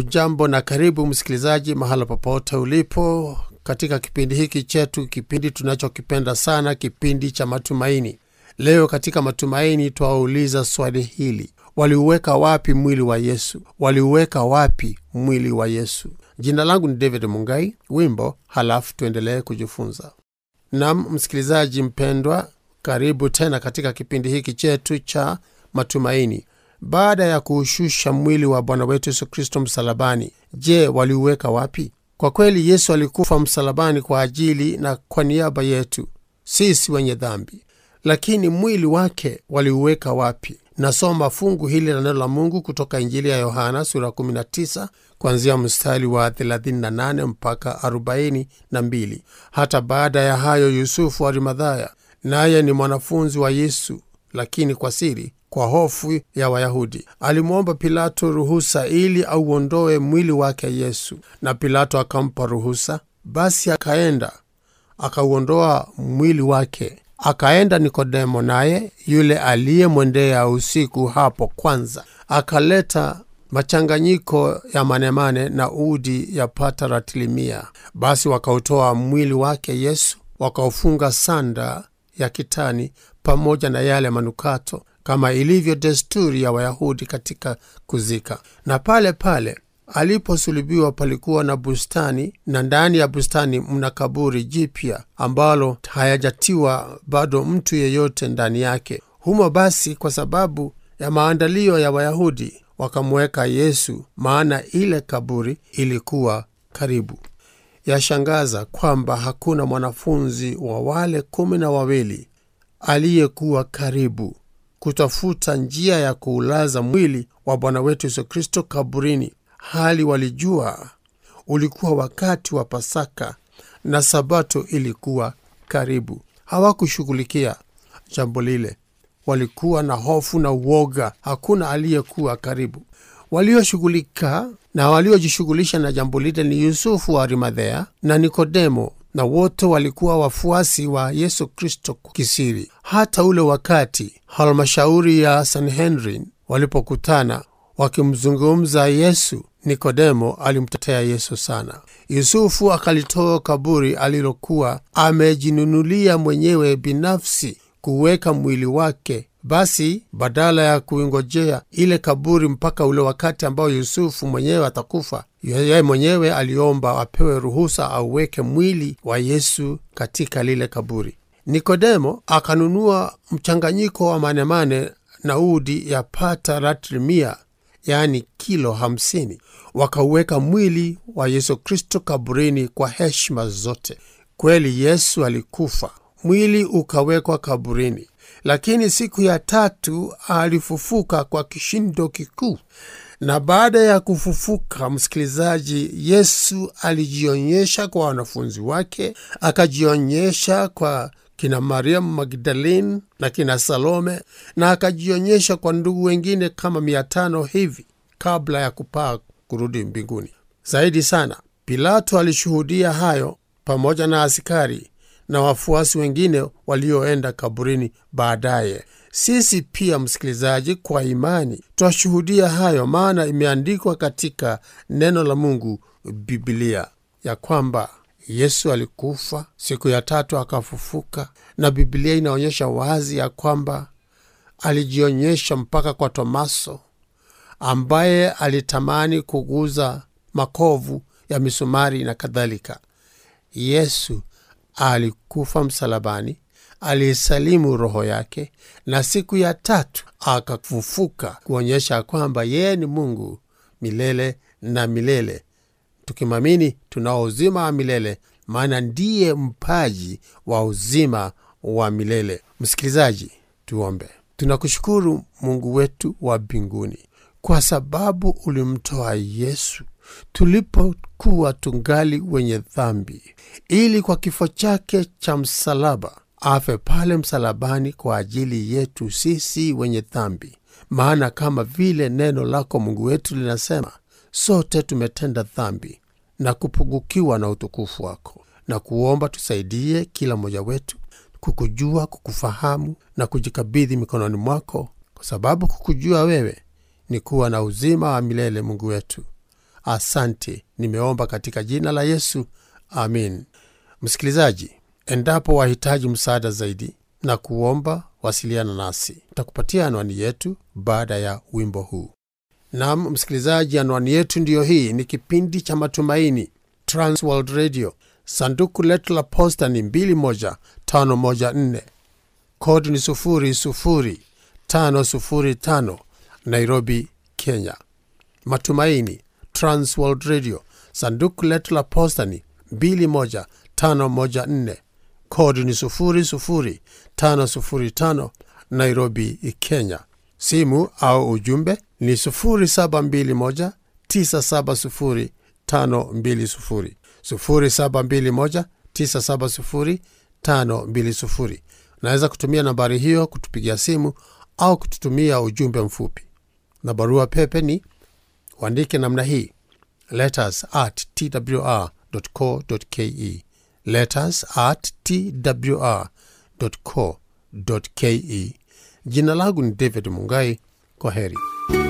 hujambo na karibu msikilizaji mahala popote ulipo katika kipindi hiki chetu kipindi tunachokipenda sana kipindi cha matumaini leo katika matumaini twawauliza swali hili waliuweka wapi mwili wa yesu waliuweka wapi mwili wa yesu jina langu ni david mungai wimbo halafu tuendelee kujifunza nam msikilizaji mpendwa karibu tena katika kipindi hiki chetu cha matumaini baada ya kuushusha mwili wa bwana wetu yesu kristo msalabani je waliuweka wapi kwa kweli yesu alikufa msalabani kwa ajili na kwa niaba yetu sisi wenye dhambi lakini mwili wake waliuweka wapi nasoma fungu hili la neno la mungu kutoka injili ya yohana sura 19 kuanzia mstari wa 38 mpaka 42 hata baada ya hayo yusufu arimadhaya naye ni mwanafunzi wa yesu lakini kwa siri kwa hofu ya wayahudi alimwomba pilato ruhusa ili auondoe mwili wake yesu na pilato akampa ruhusa basi akaenda akauondoa mwili wake akaenda nikodemo naye yule aliyemwendea usiku hapo kwanza akaleta machanganyiko ya manemane na udi ya pata ratilimia basi wakautoa mwili wake yesu wakaufunga sanda ya kitani pamoja na yale manukato kama ilivyo desturi ya wayahudi katika kuzika na pale pale aliposulubiwa palikuwa na bustani na ndani ya bustani mna kaburi jipya ambalo hayajatiwa bado mtu yeyote ndani yake humo basi kwa sababu ya maandalio ya wayahudi wakamweka yesu maana ile kaburi ilikuwa karibu yashangaza kwamba hakuna mwanafunzi wa wale kumi na wawili aliyekuwa karibu kutafuta njia ya kuulaza mwili wa bwana wetu yesu kristo kaburini hali walijua ulikuwa wakati wa pasaka na sabato ilikuwa karibu hawakushughulikia jambo lile walikuwa na hofu na uoga hakuna aliyekuwa karibu walioshughulika na waliojishughulisha na jambo lile ni yusufu wa arimadhea na nikodemo na wote walikuwa wafuasi wa yesu kristo kisiri hata ule wakati halmashauri ya sanhedrin walipokutana wakimzungumza yesu nikodemo alimtetea yesu sana yusufu akalitoa kaburi alilokuwa amejinunulia mwenyewe binafsi kuweka mwili wake basi badala ya kuingojea ile kaburi mpaka ule wakati ambao yusufu mwenyewe atakufa yeye mwenyewe aliomba apewe ruhusa auweke mwili wa yesu katika lile kaburi nikodemo akanunua mchanganyiko wa manemane na udi ya pata ratri mia yaani kilo hamsini wakauweka mwili wa yesu kristo kaburini kwa heshima zote kweli yesu alikufa mwili ukawekwa kaburini lakini siku ya tatu alifufuka kwa kishindo kikuu na baada ya kufufuka msikilizaji yesu alijionyesha kwa wanafunzi wake akajionyesha kwa kina mariamu magdalene na kina salome na akajionyesha kwa ndugu wengine kama mia tano hivi kabla ya kupaa kurudi mbinguni zaidi sana pilato alishuhudia hayo pamoja na askari na wafuasi wengine walioenda kaburini baadaye sisi pia msikilizaji kwa imani twashuhudia hayo maana imeandikwa katika neno la mungu bibilia ya kwamba yesu alikufa siku ya tatu akafufuka na bibilia inaonyesha wazi ya kwamba alijionyesha mpaka kwa tomaso ambaye alitamani kuguza makovu ya misumari na kadhalika yesu alikufa msalabani aliisalimu roho yake na siku ya tatu akafufuka kuonyesha kwamba yeye ni mungu milele na milele tukimwamini tunao uzima wa milele maana ndiye mpaji wa uzima wa milele msikilizaji tuombe tunakushukuru mungu wetu wa mbinguni kwa sababu ulimtoa yesu tulipokuwa tungali wenye dhambi ili kwa kifo chake cha msalaba afe pale msalabani kwa ajili yetu sisi wenye dhambi maana kama vile neno lako mungu wetu linasema sote tumetenda dhambi na kupungukiwa na utukufu wako na kuomba tusaidie kila mmoja wetu kukujua kukufahamu na kujikabidhi mikononi mwako kwa sababu kukujua wewe ni kuwa na uzima wa milele mungu wetu asante nimeomba katika jina la yesu amin msikilizaji endapo wahitaji msaada zaidi na kuomba wasiliana nasi takupatia anwani yetu baada ya wimbo huu nam msikilizaji anwani yetu ndiyo hii ni kipindi cha matumaini transworld radio sanduku letu la posta ni 21514 kodi ni 00505 nairobi kenya matumaini transworld radio sanduku letu la posta ni 21514 kodi ni 00505 nairobi kenya simu au ujumbe ni 0721 970 520 0721 970 520 unaweza kutumia nambari hiyo kutupigia simu au kututumia ujumbe mfupi na barua pepe ni uandike namna hii letters at twr co ke letters at twr co ke jina langu ni david mungai kwa heri